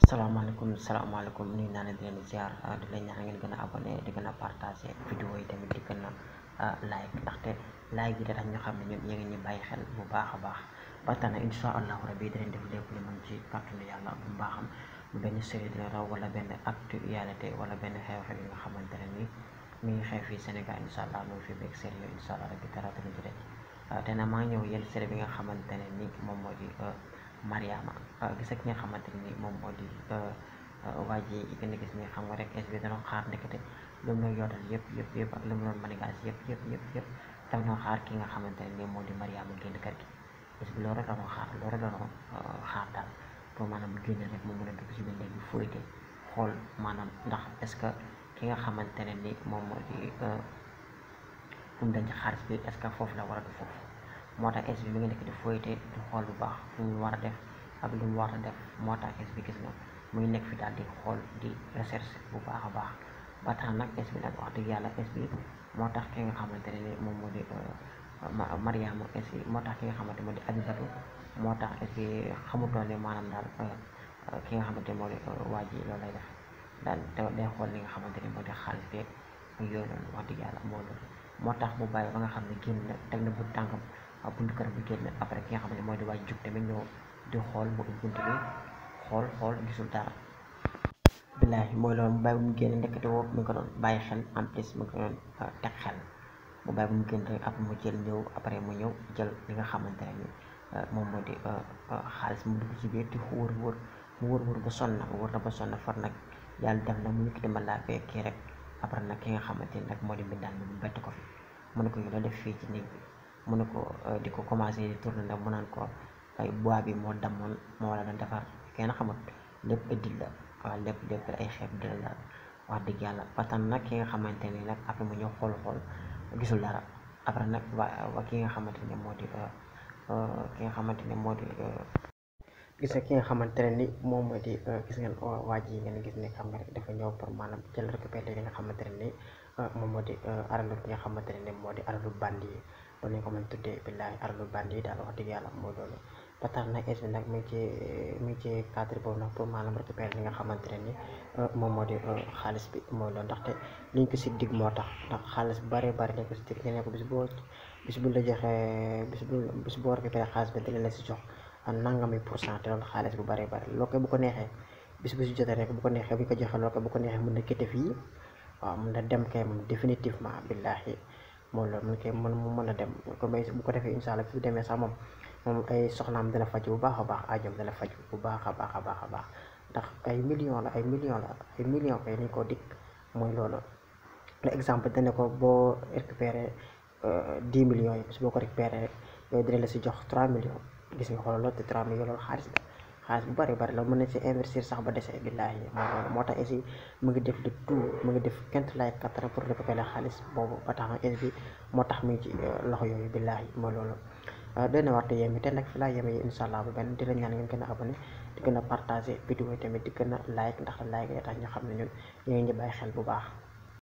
salaamaaleykum salaamaaleykum nuyu naa leen di leen ziar di leen ñaan ngeen gën a abonné di gën a partagé vidéo yi tamit di gën a like ndaxte like yi da tax ñu xam ne ñun yéen ngi ñu bàyyi xel bu baax a baax ba tax na insha allahu rabi dinañ def lépp lu mën ci kàttanu yàlla bu baaxam bu benn série dina raw wala benn actualité wala benn xew-xew yi nga xamante ne ni mi ngi xew fii Sénégal insha allah mu ngi fi beeg série yooyu insha allah rabi dara dina ci rëcc te na maa ñëw yéen série bi nga xamante ne ni moom moo di Mariama gis ak nga xamante ni moom moo di waa ji gën a gis ni xam nga rek es bi danoon xaar ndekete lu mu doon yootal yëpp yëpp yëpp ak lu mu doon manigaas yëpp yëpp yëpp yëpp daf doon xaar ki nga xamante ne ni moo di Mariama génn kër gi es bi loolu rek la doon xaar loolu rek la doon xaar daal pour maanaam génn rek mu mën a dugg si biir néeg bi fóoyte xool maanaam ndax est-ce que ki nga xamante ne ni moom moo di fu mu denc xaalis bi est-ce que foofu la war a du foofu moo tax es bi mi ngi nekk di fóoyte di xool bu baax fu mu war a def ak lu mu war a def moo tax es bi gis nga muy nekk fi daal di xool di recherche bu baax a baax ba tax nag es bi nag wax dëgg yàlla es bi moo tax ki nga xamante ne ni moom moo di Mariama es bi moo tax ki nga xamante moo di Abibatu moo tax es bi xamutoon ne maanaam daal ki nga xamante moo di waa ji loolu lay def daal te day xool li nga xamante ne moo di xaalis beeg yooyu noonu wax dëgg yàlla moo loolu moo tax mu bàyyi ba nga xam ne génn na teg na bu tànkam buntu kër bi génn après ki nga xam ne mooy di waaj jug tamit ñëw di xool mu ubbi buntu bi xool xool gisul dara billaahi mooy loolu mu bàyyi bu mu génn ndekete woo mi ngi ko doon bàyyi xel en plus mi ngi ko doon teg xel mu bàyyi bu mu génn rek après mu jël ñëw après mu ñëw jël li nga xamante ne ni moom moo di xaalis mu dugg ci biir di wër wër mu wër wër ba sonn nag wër na ba sonn far nag yàlla def na mu yëkkati ma laa bee kii rek après nag ki nga xamante ni nag moo di mbindaan bi mu bett ko fi mu ne ko yow la def fii ci néeg bi mu ne ko di ko commencé di tourner nag mu naan ko ay bois bi moo damoon moo la doon defar kenn xamut lépp dil la waaw lépp lépp ay xeeb dil la wax dëgg yàlla ba tax nag ki nga xamante ni nag après mu ñëw xool xool gisul dara après nag waa ki nga xamante ne moo di ki nga xamante ne moo di gis nga ki nga xamante ne ni moom moo di gis ngeen waa ji ngeen gis ne xam nga rek dafa ñëw pour maanaam jël récupéré li nga xamante ne ni moom moo di aralu ki nga xamante ne ni moo di aralu bandi yi loolu ñu ko mën tuddee billaahi aralu bandi yi daal wax dëgg yàlla mooy loolu ba tax nag es bi nag mi ngi ci mi ngi ci cadre boobu nag pour maanaam récupérer li nga xamante ne ni moom moo di xaalis bi mooy loolu ndaxte liñ ko si dig moo tax ndax xaalis bu bëree bëri lañ ko si dig ñu ne ko bis boo bis bu la joxee bis bu bis boo récupéré xaalis bi dina la si jox nangami pour cent te loolu xaalis bu bëree bëri loolu koy bu ko neexee bis bu si jotee rek bu ko neexee bu ñu ko joxee loolu koy bu ko neexee mën na kété fii waaw mën na dem kay moom définitivement billaahi moom loolu mun koy mën mu mën a dem ko may bu ko defee incha allah fi demee sax moom moom ay soxnaam dana faj bu baax a baax ajom dana faj bu baax a baax a baax a baax ndax ay millions la ay millions la ay millions kay ni ko dikk mooy loolu le exemple dana ko boo récupéré dix millions yi bis boo ko récupéré rek yooyu dina la si jox trois millions gis nga xoolal loolu te trois millions loolu xaalis la xaalis bu bari bari la mën na si investir sax ba dese billaahi mooy loolu moo tax aussi mu ngi def le tout mu ngi def kent lay kattan pour récupérer xaalis boobu ba tax na bi moo tax mu ngi ci loxo yooyu billaahi mooy loolu dana war te yéeme te nag fi laa yéeme yi incha allah bu benn di la ñaan ngeen gën a abonné di gën a partagé vidéo yi tamit di gën a like ndax like yi tax ñu xam ne ñun ñu ngi ñu bàyyi xel bu baax